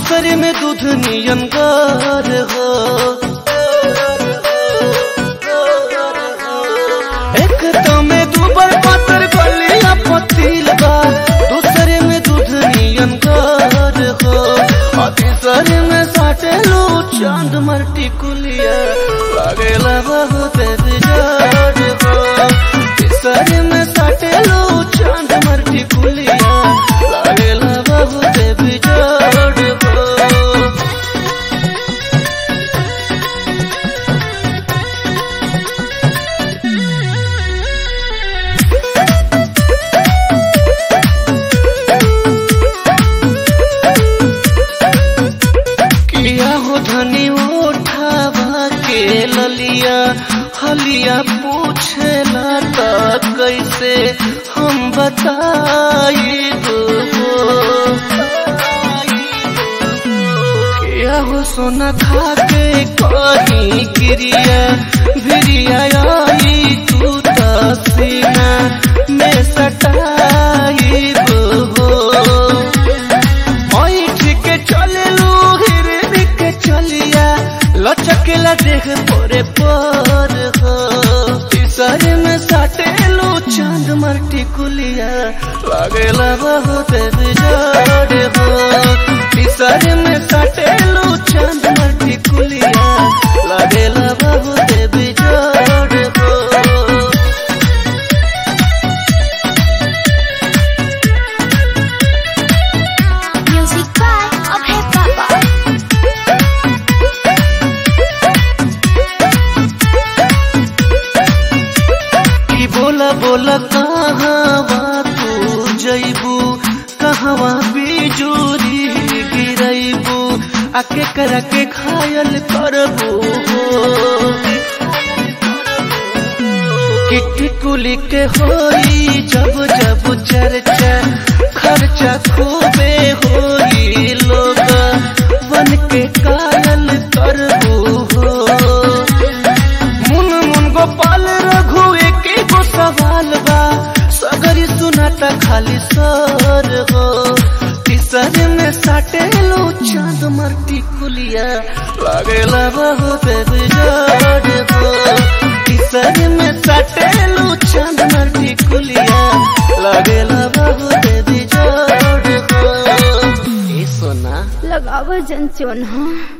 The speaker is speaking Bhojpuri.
दूसरे में दूध नियन गार हो एक तो में दूबर पातर गलिया पतील बा दूसरे में दूध नियन गार हो और तीसरे में साटे लो चांद मरटी कुलिया लागेला बहुत बिजाड़ हो तीसरे में साटे लो चांद मरटी कुलिया लागेला बहुत बिजाड़ हो किया हो धनी उठावा के ललिया हलिया पूछेला त कैसे हम बताई किया हो सोना खा के कहीं क्रिया भिरिया आई तू त सीना में सटाई हो ऐठ के चललू हिरनी के चलिया लचकेला देख पोरे पर हो तीसर में साटेलू चांद मरटी कुलिया लागेला बहुत बिजाड़ हो तीसर में साटेलू चांद मरटी कुलिया लागेला बहुत बिजाड़ हो Music by Abhay Baba. की बोला बोला कहवा तू जैबू कहवा बिजूरी गिरैबू आके कर के घायल करबू किटी कुली के होई जब जब चर्चा खर्चा खूबे होई लोग बन के कायल करबू हो मुन मुन गोपाल रघु एक गो सवाल बा सगरी सुनाता खाली सर हो तीसर में साटे लो चांद मरटी कुलिया लागेला बहुत बिजाड़ हो तीसर में साटे लो चांद मरटी कुलिया लागेला बहुत बिजाड़ हो ए सोना लगावा जन चोन हाँ